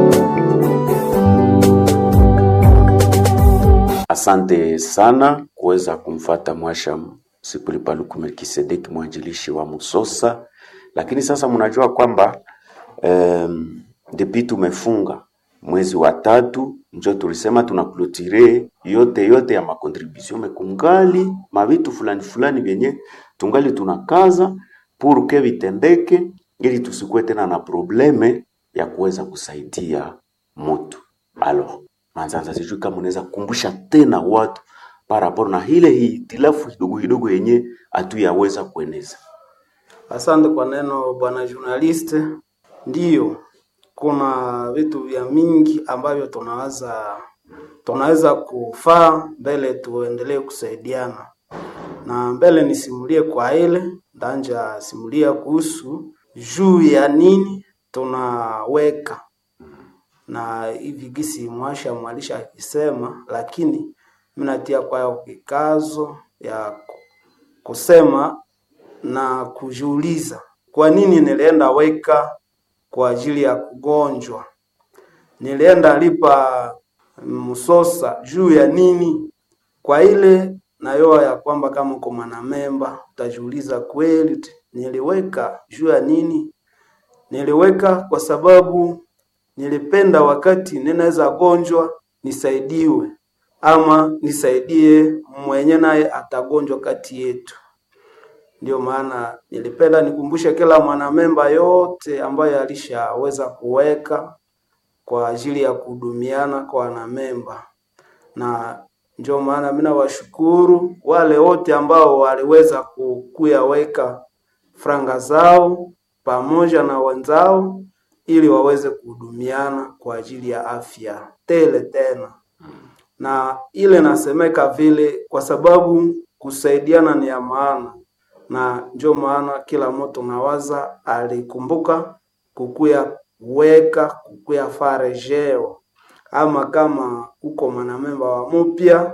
asante sana kuweza kumfata mwasha sipulipaluku melkisedeki mwanjilishi wa musosa lakini sasa mnajua kwamba um, depi tumefunga mwezi wa tatu njo tulisema tunaklotire yote yote ya makontribution mekungali mavitu fulani fulani vyenye tungali tunakaza purke vitendeke ili tusikuwe tena na probleme ya kuweza kusaidia mutu alo manzanza sijui kama unaweza kukumbusha tena watu paraporo na ile hitilafu kidogo kidogo yenye hatuyaweza kueneza asante kwa neno bwana journaliste ndiyo kuna vitu vya mingi ambavyo tunaweza tunaweza kufaa mbele tuendelee kusaidiana na mbele nisimulie kwa ile ndanja simulia kuhusu juu ya nini tunaweka na hivi gisi mwasha mwalisha akisema lakini minatia kwayo kikazo ya kusema na kujiuliza kwa nini nilienda weka kwa ajili ya kugonjwa nilienda lipa msosa juu ya nini kwa ile nayoa ya kwamba kama uko mwanamemba utajiuliza kweli niliweka juu ya nini niliweka kwa sababu nilipenda wakati ninaweza gonjwa nisaidiwe ama nisaidie mwenye naye atagonjwa kati yetu. Ndio maana nilipenda nikumbushe kila mwanamemba yote ambaye alishaweza kuweka kwa ajili ya kuhudumiana kwa wanamemba, na ndio maana mimi nawashukuru wale wote ambao waliweza kukuyaweka franga zao pamoja na wenzao ili waweze kuhudumiana kwa ajili ya afya tele tena na ile nasemeka vile kwa sababu kusaidiana ni ya maana, na ndio maana kila mtu nawaza alikumbuka kukuya weka kukuya farejeo, ama kama uko mwanamemba wa mupya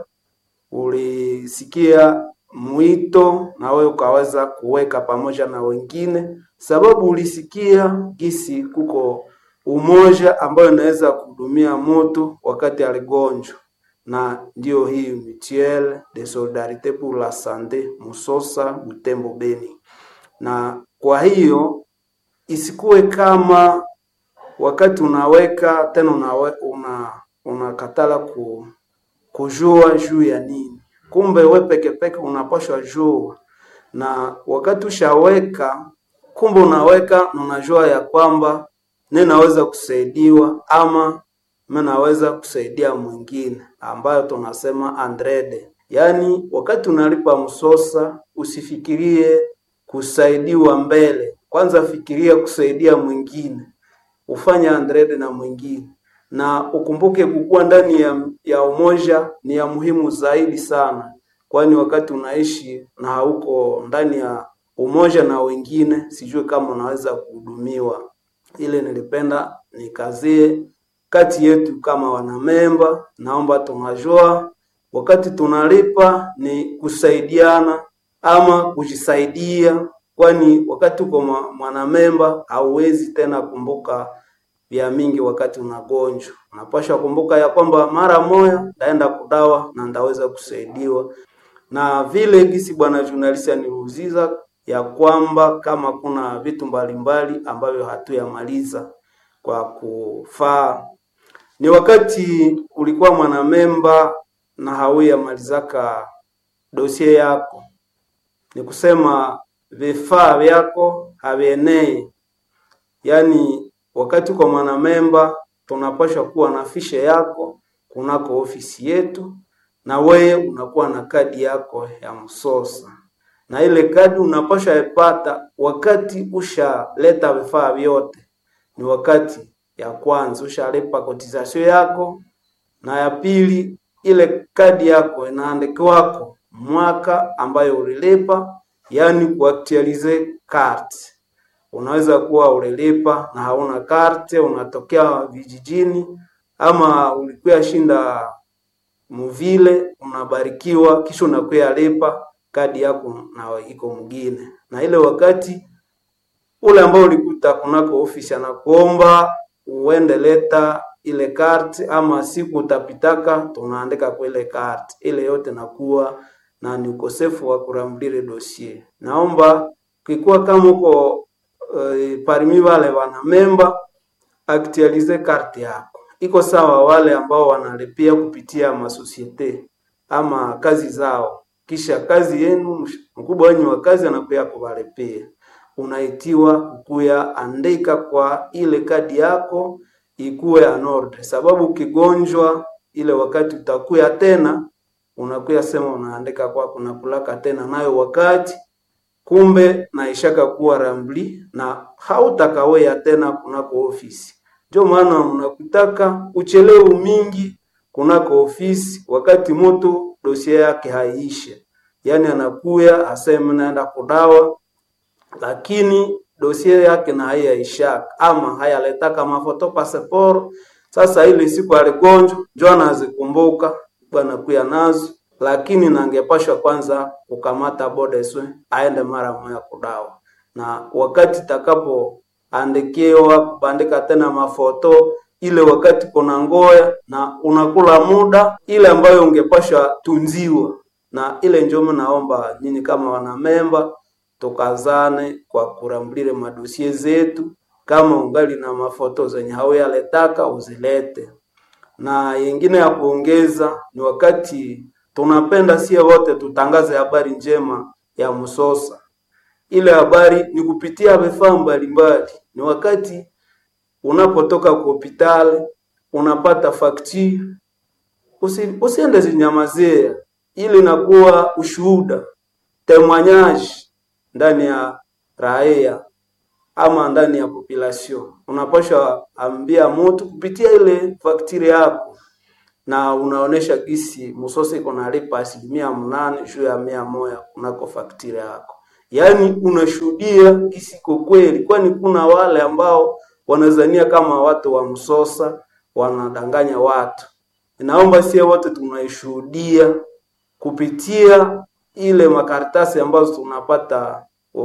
ulisikia mwito na wewe ukaweza kuweka pamoja na wengine, sababu ulisikia gisi kuko umoja ambayo inaweza kuhudumia mtu wakati aligonjwa na ndio hii mutuelle de solidarite pour la sante Musosa Butembo Beni. Na kwa hiyo isikuwe kama wakati unaweka tena unawe, una unakatala ku, kujua juu ya nini, kumbe we peke peke unapashwa jua, na wakati ushaweka, kumbe unaweka na unajua ya kwamba ninaweza kusaidiwa ama mimi naweza kusaidia mwingine ambayo tunasema andrede. Yaani, wakati unalipa msosa usifikirie kusaidiwa mbele, kwanza fikiria kusaidia mwingine, ufanye andrede na mwingine, na ukumbuke kukuwa ndani ya, ya umoja ni ya muhimu zaidi sana, kwani wakati unaishi na hauko ndani ya umoja na wengine, sijui kama unaweza kuhudumiwa. Ile nilipenda nikazie kati yetu kama wanamemba, naomba tunajua wakati tunalipa ni kusaidiana ama kujisaidia, kwani wakati uko mwanamemba hauwezi tena kumbuka vya mingi. Wakati unagonjwa unapasha kumbuka ya kwamba mara moya ndaenda kudawa na ndaweza kusaidiwa, na vile gisi bwana journalist aniuziza ya kwamba kama kuna vitu mbalimbali ambavyo hatuyamaliza kwa kufaa ni wakati ulikuwa mwanamemba na hauyamalizaka dosie yako, ni kusema vifaa vyako havienei. Yaani wakati uko mwanamemba, tunapaswa kuwa na fishe yako kunako ofisi yetu, na wewe unakuwa na kadi yako ya msosa, na ile kadi unapaswa ipata wakati ushaleta vifaa vyote, ni wakati ya kwanza ushalipa kotisasio yako, na ya pili ile kadi yako inaandikiwako mwaka ambayo ulilipa, yaani kuaktualize carte. Unaweza kuwa ulilipa na hauna karte, unatokea vijijini ama ulikuwa shinda muvile, unabarikiwa kisha unakuya lipa kadi yako na iko mwingine, na ile wakati ule ambao ulikuta kunako ofisi anakuomba uende leta ile karte, ama siku utapitaka tunaandika kwa ile karte ile yote, nakuwa na ni ukosefu wa kurambire dossier. Naomba kikuwa kama uko uh, parmi wale wana memba actualize karte yako, iko sawa wale ambao wanalipia kupitia masosiete ama kazi zao, kisha kazi yenu mkubwa wenyu wa kazi anakuya kuwalipia unaitiwa kukuya andika kwa ile kadi yako ikuwe anorde, sababu ukigonjwa ile wakati utakuya tena unakuya sema unaandika kwa kuna kulaka tena nayo wakati kumbe naishaka kuwa rambli na hautakawea tena kunako ofisi. Ndio maana unakutaka uchelewu mingi kunako ofisi, wakati mtu dosia yake haiishe, yaani anakuya aseme naenda kudawa lakini dosie yake na haiyaishaka ama hayaletaka mafoto passport. Sasa ile siku aligonjwa njo anazikumbuka bwana kuya nazo, lakini nangepashwa kwanza kukamata bodeswe aende mara moja kudawa, na wakati takapo andikiwa kubandika tena mafoto ile wakati kuna ngoya na unakula muda ile ambayo ungepashwa tunziwa, na ile njomo naomba nyinyi kama wanamemba tukazane kwa kurambulile madosie zetu. Kama ungali na mafoto zenye hauyaletaka uzilete, na yengine ya kuongeza ni wakati tunapenda sie wote tutangaze habari njema ya Msosa. Ile habari ni kupitia vifaa mbalimbali. Ni wakati unapotoka kwa hospitali unapata fakti, usi, usiende zinyamazia, ili inakuwa ushuhuda temwanyaji ndani ya raia ama ndani ya population. Unapasha ambia mtu kupitia ile faktiri yako, na unaonesha gisi Musosa iko nalipa asilimia mnane juu ya mia moja kunako faktiri yako, yaani unashuhudia gisi iko kweli, kwani kuna wale ambao wanazania kama watu wa Msosa wanadanganya watu. Naomba sie wote tunaishuhudia kupitia ile makaratasi ambazo tunapata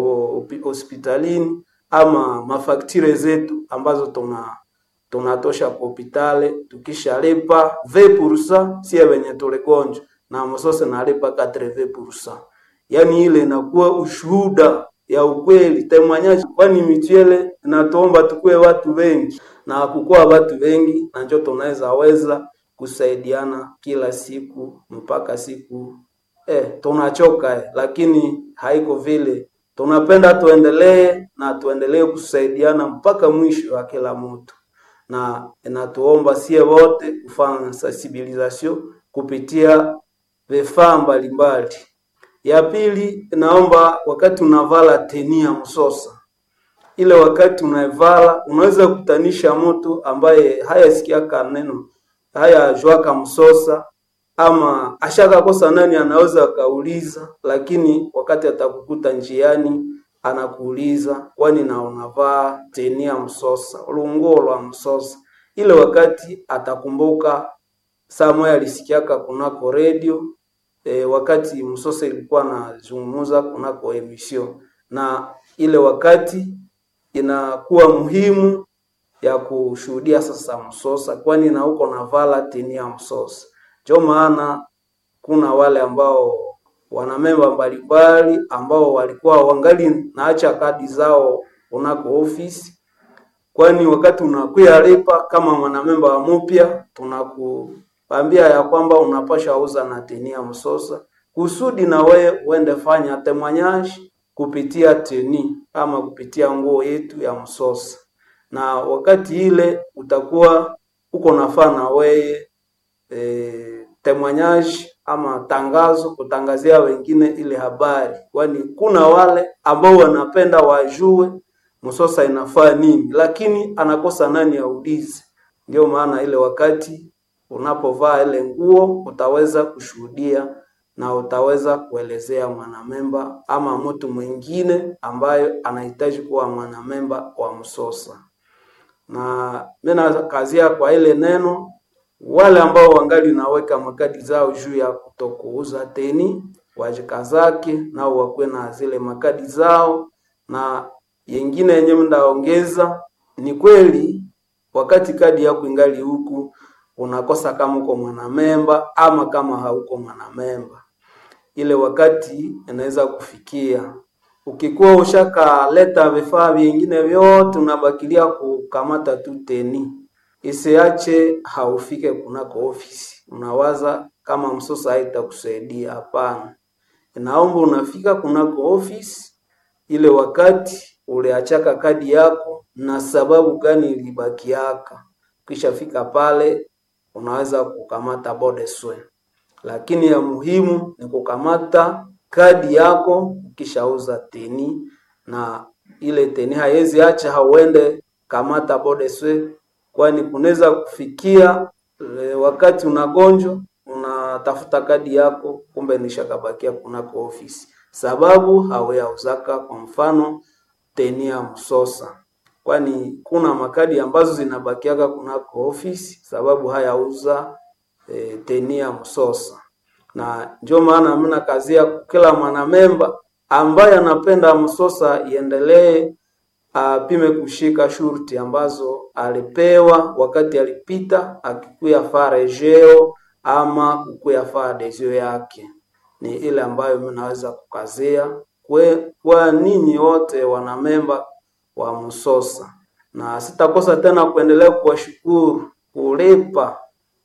hospitalini ama mafaktire zetu ambazo tuna tunatosha kwa hospitali, tukishalipa 20% sie wenye tuligonjwa na Msosa nalipa 80%. Yaani ile inakuwa ushuhuda ya ukweli temwanyaji, kwani michele inatuomba tukue watu wengi na kukuwa watu wengi, na njo tunaweza weza kusaidiana kila siku mpaka siku eh, tunachoka eh, lakini haiko vile. Tunapenda tuendelee na tuendelee kusaidiana mpaka mwisho wa kila mtu, na inatuomba sie wote kufanya sensibilisation kupitia vifaa mbalimbali. Ya pili, naomba wakati unavala teni ya Msosa, ile wakati unaivala unaweza kutanisha mtu ambaye hayasikiaka neno haya jwaka Msosa ama ashakakosa nani, anaweza akauliza, lakini wakati atakukuta njiani anakuuliza kwani na unavaa teni ya Msosa, lunguo lwa Msosa. Ile wakati atakumbuka saa moja alisikiaka kunako redio e, wakati Msosa ilikuwa nazungumuza kunako emission, na ile wakati inakuwa muhimu ya kushuhudia sasa Msosa, kwani na uko navala teni ya Msosa. Ndio maana kuna wale ambao wana memba mbalimbali ambao walikuwa wangali naacha kadi zao unako ofisi, kwani wakati unakuya lipa kama mwanamemba wa mupya, tunakuambia ya kwamba unapasha uza na teni ya Msosa kusudi na we uende fanya temwanyaji kupitia teni ama kupitia nguo yetu ya Msosa, na wakati ile utakuwa uko nafaa na weye e, temwanyaji ama tangazo kutangazia wengine ile habari, kwani kuna wale ambao wanapenda wajue Msosa inafaa nini, lakini anakosa nani aulize. Ndio maana ile wakati unapovaa ile nguo utaweza kushuhudia na utaweza kuelezea mwanamemba ama mtu mwingine ambayo anahitaji kuwa mwanamemba wa Msosa. Na mimi nakazia kwa ile neno wale ambao wangali naweka makadi zao juu ya kutokuuza teni wajikazake nao wakuwe na zile makadi zao, na yengine yenye mnaongeza ni kweli, wakati kadi yako ingali huku unakosa kama uko mwanamemba ama kama hauko mwanamemba, ile wakati inaweza kufikia ukikuwa ushakaleta vifaa vingine vyote unabakilia kukamata tu teni isiache haufike kunako ofisi, unawaza kama Msosa haitakusaidia. Hapana, inaomba unafika kunako ofisi ile wakati uliachaka kadi yako na sababu gani ilibakiaka. Ukishafika pale unaweza kukamata bodeswe, lakini ya muhimu ni kukamata kadi yako ukishauza teni, na ile teni haiwezi acha hauende kamata bodeswe kwani kunaweza kufikia e, wakati unagonjwa unatafuta kadi yako, kumbe nishakabakia kunako ofisi, sababu hauyauzaka kwa mfano teni ya Msosa, kwani kuna makadi ambazo zinabakiaka kunako ofisi sababu hayauza e, teni ya Msosa, na ndio maana mimi nakazia kila mwanamemba ambaye anapenda Msosa iendelee apime kushika shurti ambazo alipewa wakati alipita akikuya faa rejeo ama kukuya faa adesio yake. Ni ile ambayo mimi naweza kukazia kwe, kwa ninyi wote wanamemba wa Msosa, na sitakosa tena kuendelea kuwashukuru kulipa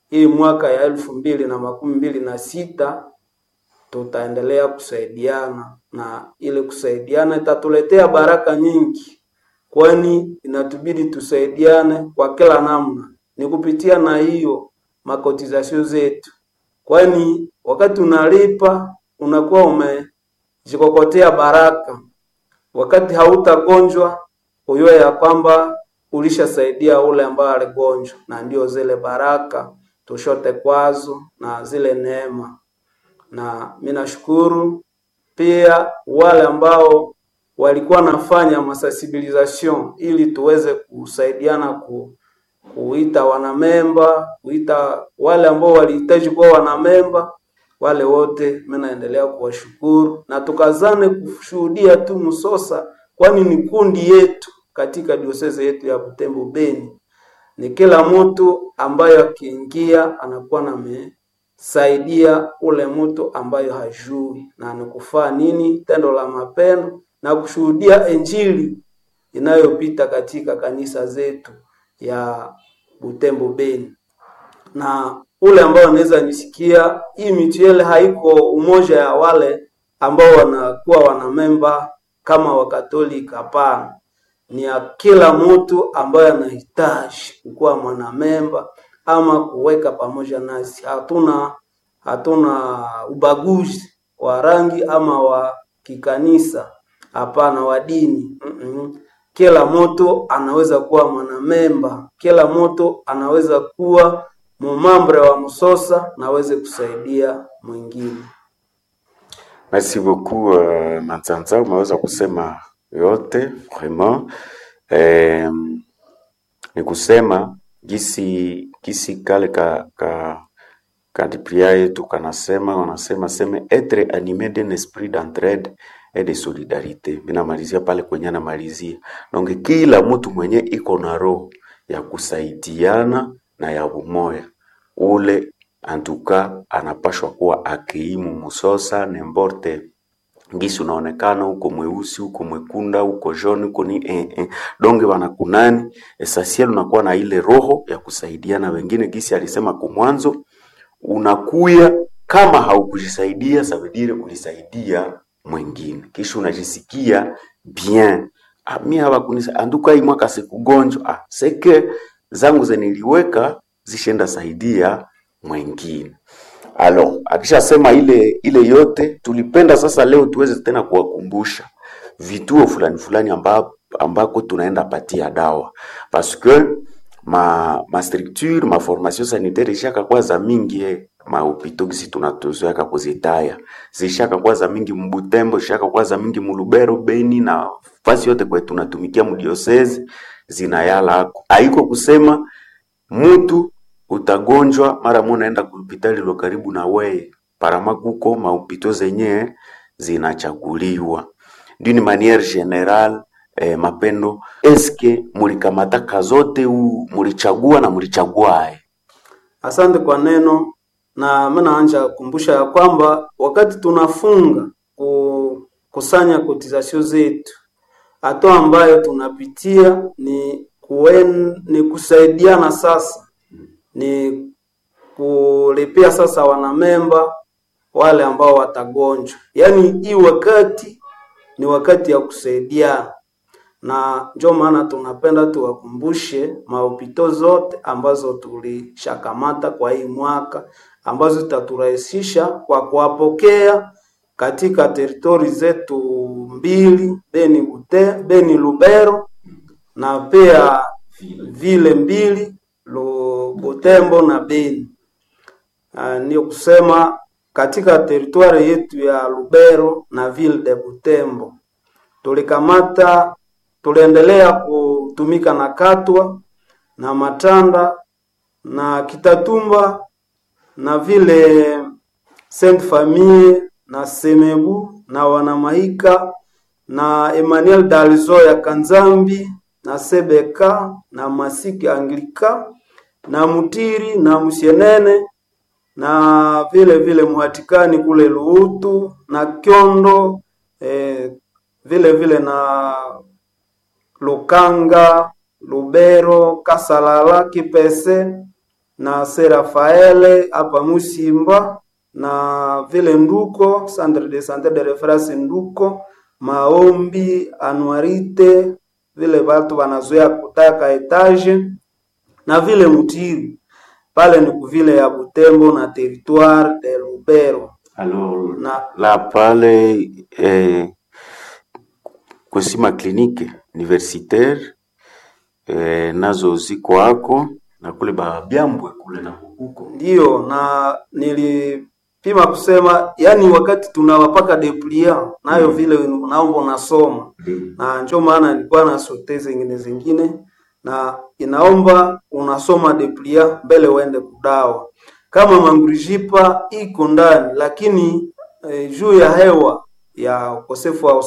hii mwaka ya elfu mbili na makumi mbili na sita tutaendelea kusaidiana na ile kusaidiana itatuletea baraka nyingi, kwani inatubidi tusaidiane kwa kila namna, ni kupitia na hiyo makotizasio zetu, kwani wakati unalipa unakuwa umejikokotea baraka. Wakati hautagonjwa ujue ya kwamba ulishasaidia ule ambaye aligonjwa, na ndio zile baraka tushote kwazo na zile neema na mi nashukuru pia wale ambao walikuwa nafanya masensibilisation ili tuweze kusaidiana ku, kuita wanamemba, kuita wale ambao walihitaji kuwa wanamemba, wale wote mi naendelea kuwashukuru na tukazane kushuhudia tu Msosa, kwani ni kundi yetu katika diosese yetu ya Butembo Beni. Ni kila mtu ambaye akiingia anakuwa na me saidia ule mtu ambayo hajui na nikufaa nini tendo la mapendo na kushuhudia injili inayopita katika kanisa zetu ya Butembo Beni. Na ule ambao anaweza nisikia, hii mituele haiko umoja ya wale ambao wanakuwa wanamemba kama Wakatolika, hapana. Ni ya kila mtu ambaye anahitaji kuwa mwanamemba ama kuweka pamoja nasi. Hatuna hatuna ubaguzi wa rangi ama wa kikanisa, hapana, wa dini mm -mm. Kila mtu anaweza kuwa mwanamemba, kila mtu anaweza kuwa mumambre wa msosa na aweze kusaidia mwingine. Merci beaucoup uh, Manzanza, umeweza kusema yote vraiment. Eh, ni kusema gisi gisi kale ka, ka kadipria yetu kanasema wanasema seme etre animé d'un esprit d'entraide et de solidarité. Minamalizia pale kwenye anamalizia donge, kila mtu mwenye iko na roho ya kusaidiana na ya umoya ule antuka anapashwa kuwa akiimu musosa nemborte ngisi unaonekana huko mweusi huko mwekunda huko joni huko ni eh, eh. donge wanakunani esasiel unakuwa na ile roho ya kusaidiana wengine gisi alisema kumwanzo unakuya kama haukujisaidia sabidire ulisaidia mwingine kisha unajisikia bien ah, mi hawakunisa anduka hii mwaka sikugonjwa ah, seke zangu zeniliweka zishenda saidia mwingine alo akishasema ile ile yote tulipenda sasa leo tuweze tena kuwakumbusha vituo fulani fulani amba, ambako tunaenda patia dawa parce que ma ma structure ma formation sanitaire ishaka kwa za mingi eh, mahopito gisi tunatuzoeka kuzitaya zishaka kwa za mingi mbutembo ishaka kwa za mingi mulubero beni na fasi yote kwe tunatumikia mudiosezi zinayala hako haiko kusema mutu utagonjwa mara mo naenda kuhopitali lo karibu na weye parama kuko mahopito zenye zinachaguliwa d'une manière générale eh, mapendo eske mulikamataka zote u mulichagua na mulichaguae Asante kwa neno, na mimi naanja kukumbusha ya kwamba wakati tunafunga kukusanya kotisasio zetu, hatua ambayo tunapitia ni kuen, ni kusaidiana sasa, ni kulipia sasa wanamemba wale ambao watagonjwa, yaani hii wakati ni wakati ya kusaidiana na ndio maana tunapenda tuwakumbushe mahopito zote ambazo tulishakamata kwa hii mwaka ambazo zitaturahisisha kwa kuwapokea katika teritori zetu mbili Beni, Bute, Beni Lubero na pia vile mbili Lu- Butembo na Beni. Uh, ndio kusema katika teritwari yetu ya Lubero na ville de Butembo tulikamata tuliendelea kutumika na Katwa na Matanda na Kitatumba na vile Saint Famille na Semebu na Wanamahika na Emmanuel Dalzo ya Kanzambi na Sebeka na Masiki Anglika na Mutiri na Musienene na vile vile Muhatikani kule Luutu na Kyondo eh, vile vile na Lukanga, Lubero, Kasalala, Kipese na se Rafaele hapa Musimba na vile Nduko Centre de Sante de Reference Nduko, maombi anuarite vile watu wanazoea kutaka etage na vile Mutiri pale ni kuvile ya Butembo na territoire de Lubero Alors, na la pale eh, kusima klinike universitaire eh, nazo ziko hako na kule babyambwe kule na huko Ndiyo, na nilipima kusema yani, wakati tunawapaka deplia nayo vile naomba unasoma na njo maana nilikuwa na sote zingine zingine, na inaomba unasoma deplia mbele uende kudawa. Kama mangurijipa iko ndani, lakini eh, juu ya hewa ya ukosefu wa